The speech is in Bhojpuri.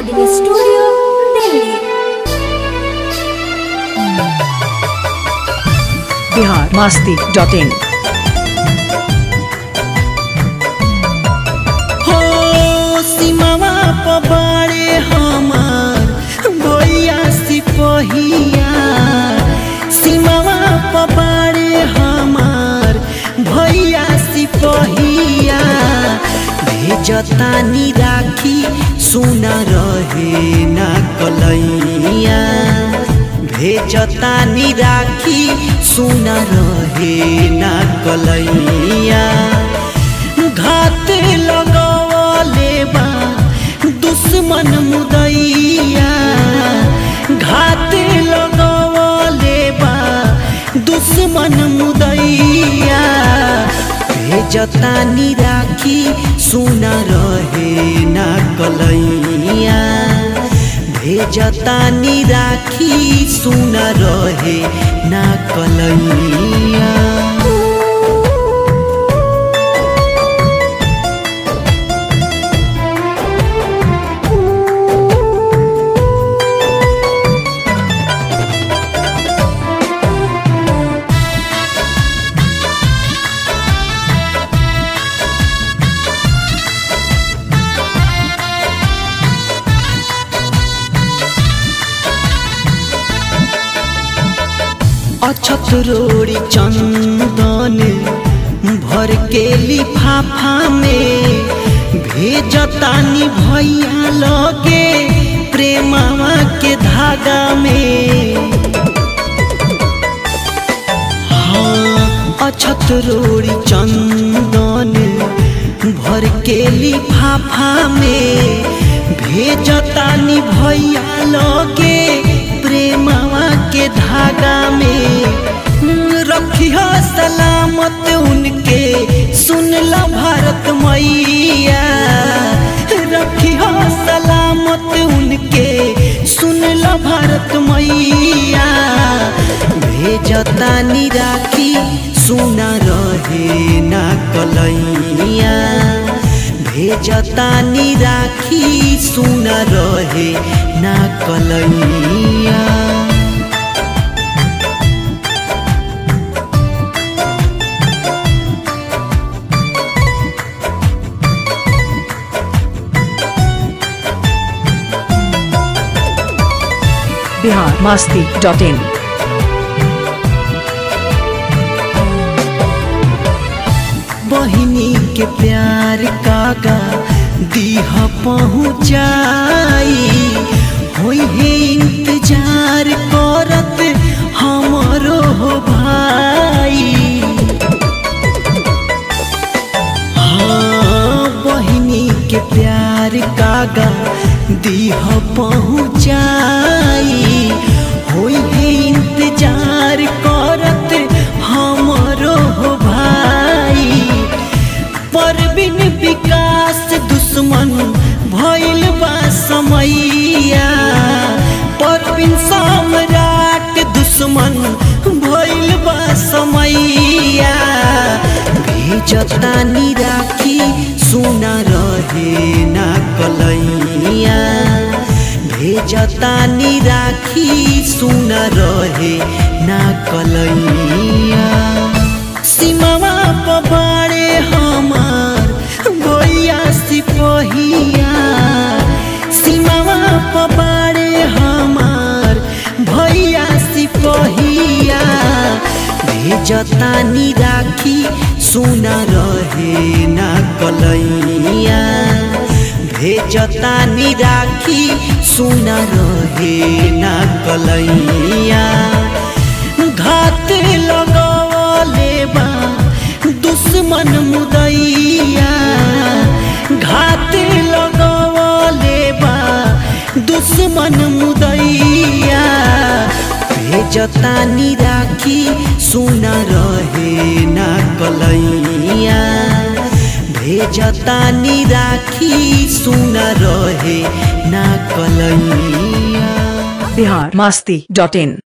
recording studio Delhi Bihar Masti dot in हो सीमावा पबाड़े हमार भैया सिपहिया सीमावा पबाड़े हमार भैया सिपहिया भेजतानी राखी सुना रहे ना कलैया भेजतानी राखी सुना रहे ना कलैया घात लगवले बा दुश्मन मुदैया घात लगवले बा दुश्मन मुदैया भेजतानी राखी सुना रहे ना कलैया भेजतानी राखी सुना रहे ना कलैया अछत रोड़ी चंदन भर के लिफाफा में भेजतानी भैया लगे प्रेमवा के धागा में हाँ अछत रोड़ी चंदन भर के लिफाफा में भेजतानी भैया लगे प्रेमवा के धागा में रखिह सलामत उनके सुनला भारत मैया रखिह सलामत उनके सुनला भारत मैया भेजतानी राखी सुना रहे ना कलैया भेजतानी राखी सुना रहे ना कलैया बिहार मस्ती डॉट इन बहिनी के प्यार कागा दीह पहुँचाई होई है इंतजार करत हमरो हो भाई हाँ बहिनी के प्यार कागा दीह पहुँचाई होई है इंतजार करत हमरो हो भाई परबिन विकास दुश्मन भइल बा समैया परबिन सम्राट दुश्मन भइल बा समैया भेजतानी राखी सुना रहे ना कलैया भेजतानी राखी सुना रहे ना कलैया सीमावा पबाड़े हमार भैया सिपहिया सीमावा पबाड़े हमार भैया सिपहिया भेजतानी राखी सुना रहे ना कलैया भेजतानी राखी सुना रहे ना कलैया घात लगवले बा दुश्मन मुदैया घात लगवले बा दुश्मन मुदैया भेजतानी राखी सुना रहे ना कलैया भेजतानी राखी सुना रहे ना कलैया बिहार मस्ती डॉट इन